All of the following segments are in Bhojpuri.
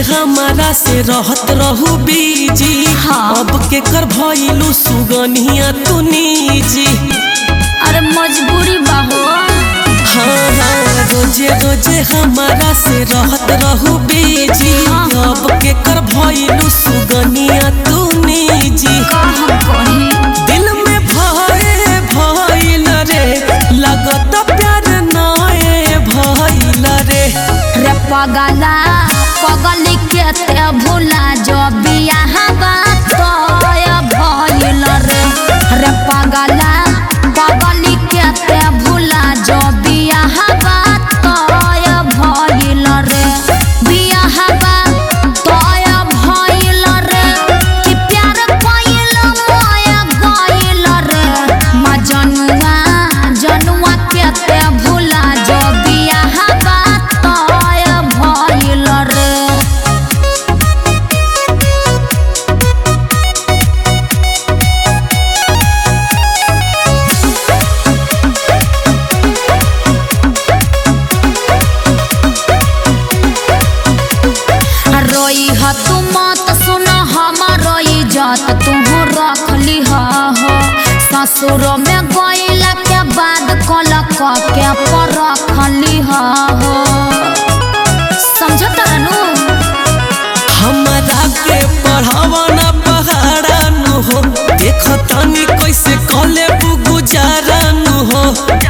हमारा से रहत रहू बीजी हाँ। अब के कर भइलू सुगनिया तू निजी अरे मजबूरी बाहो हाँ हाँ रोजे रोजे हमारा से रहत रहू बीजी हाँ। अब के कर भइलू सुगनिया तू निजी का हम कही दिल में भय भइल रे लगत प्यार नए भइल रे रे पगला पगली के ते भूला जो बियाह बात भइल रे रे पगला पगली के ते भूला जो बियाह बात भइल रे बियाह बात भइल रे कि प्यार कइल मोया गइल रे मजनुआ जनुआ के ते भूला जो बियाह बात भइल रे रोई ह तू मत सुन हमारो इज्जत तू रखली ह हो ससुर में गइला के बाद कल के पर रखली ह हो समझत रहनु हमरा के पढ़ावा ना पहाड़ा नु हो देख तनी कैसे कले गुजारा नु हो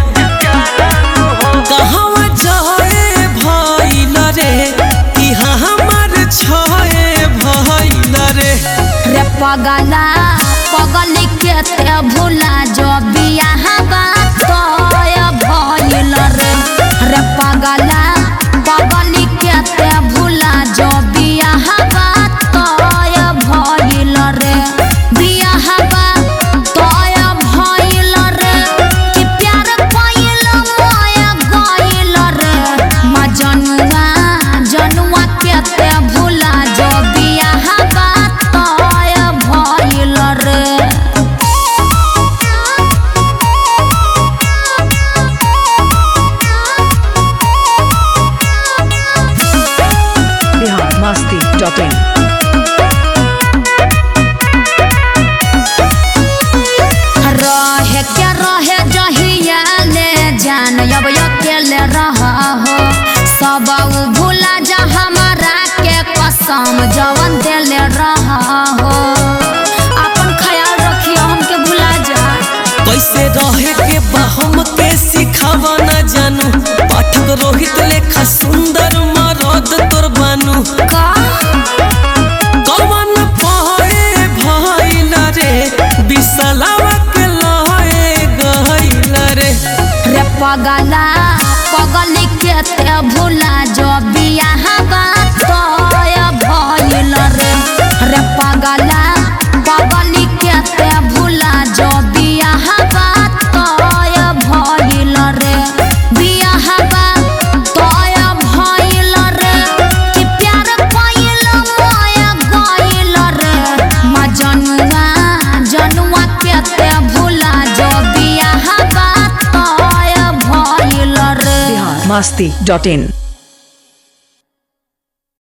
कहवा जाए भइल रे इहाँ हमर छए भइल रे रे पगला पगली के ते भूला जो बियाह बात भइल रे रे पगला पगली के ते भूला जो बियाह बात भइल रे बियाह बात भइल रे कि प्यार कइल मोया गइल रे मजनुआ जनुआ के ते भूला जो बियाह बात भइल रे बिहार मस्ती डॉट इन रहे के रहे जहिया ले जान अब अकेले रह हो सब उ भूला जा हमारा के कसम जवन देले रह हो अपन ख्याल रखियो हमके भूला जा कैसे रहे के बहम के सिखावा ना जानू पाठक रोहित लेखा सुंदर मरद तोर बानू का कवन पहे भइल रे बिसलावा के लहे गइल रे रे पगला पगली के ते भूला जो बियाह बात भइल रे रे पगला पगली के ते भूला जो बियाह बात भइल रे बियाह बात भइल रे कि प्यार कइल मोया गइल रे मजनुआ जनुआ के ते भूला जो बियाह बात भइल रे बिहार मस्ती डॉट इन